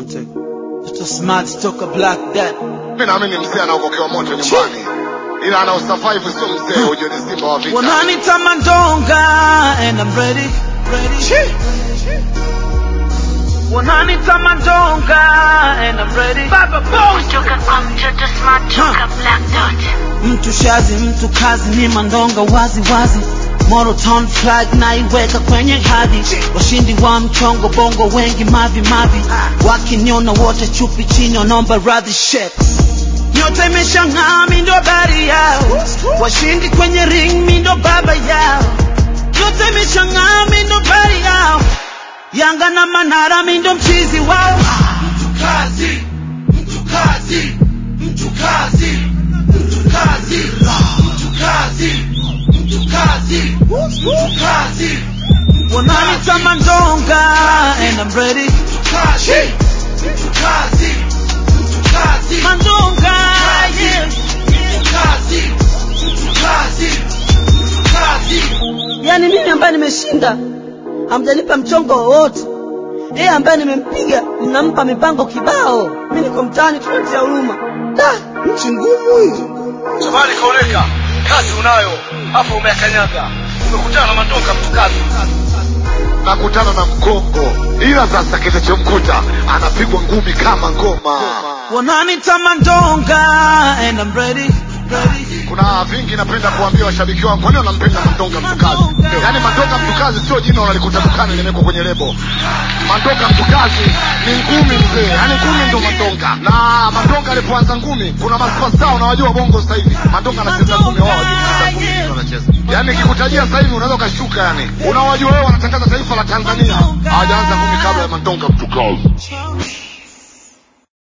Monte. Mtoto smart toka Black Dad. Mimi naamini mzee anaokokewa moto nyumbani, ila anaosurvive sio mzee. Ujue ni simba wa vita. Wananita Mandonga and I'm ready. ready. Wananita Mandonga and I'm ready. Baba boss. Kutoka kwa mtoto smart toka Black Dot. Mtu shazi, mtu kazi ni Mandonga wazi wazi. Moro Town flag naiweka kwenye hadhi. Washindi wa mchongo bongo wengi mavi mavi. Wakiniona wote chupi chini wanaomba radhi shit. Nyota imeshang'aa mi ndo habari yao. Washindi kwenye ring mi ndo baba yao. Nyota imeshang'aa mi ndo habari yao. Yanga na Manara mi ndo mchizi wao. Mtu kazi, mtu kazi, mtu kazi, mtu kazi, mtu kazi, mtu kazi, mtu kazi. Wananita Mandonga and I'm ready. Mtu kazi, mtu kazi, mtu kazi. Mandonga, yeah. Mtu kazi, mtu kazi, mtu kazi. Yaani mimi ambaye nimeshinda hamjanipa mchongo wowote, yeye ambaye nimempiga mnampa mipango kibao. Mimi niko mtaani tunatia huruma. Da, nchi ngumu hii. Shabani kaoneka, kazi unayo, hapo umeakanyaga, umekutana na Mandonga mtukazi. Nakutana na mkongo, ila sasa kitachomkuta anapigwa ngumi kama ngoma. Wananita Mandonga and I'm ready. ready. Kuna vingi napenda kuambia washabiki wangu, kwani wanampenda Mandonga mtukazi? Yaani Mandonga mtukazi sio jina unalikuta dukani limewekwa kwenye lebo. Mandonga mtukazi ni ngumi mzee, yaani ngumi ndo Mandonga. Na Mandonga alipoanza ngumi, kuna masupasta unawajua bongo sasa hivi. Mandonga anacheza ngumi, wao hawajui kucheza ngumi, ndio anacheza. Yaani nikikutajia sasa hivi unaweza ukashuka, yani unawajua wewe, wanatangaza taifa la Tanzania, hawajaanza ngumi kabla ya Mandonga mtukazi.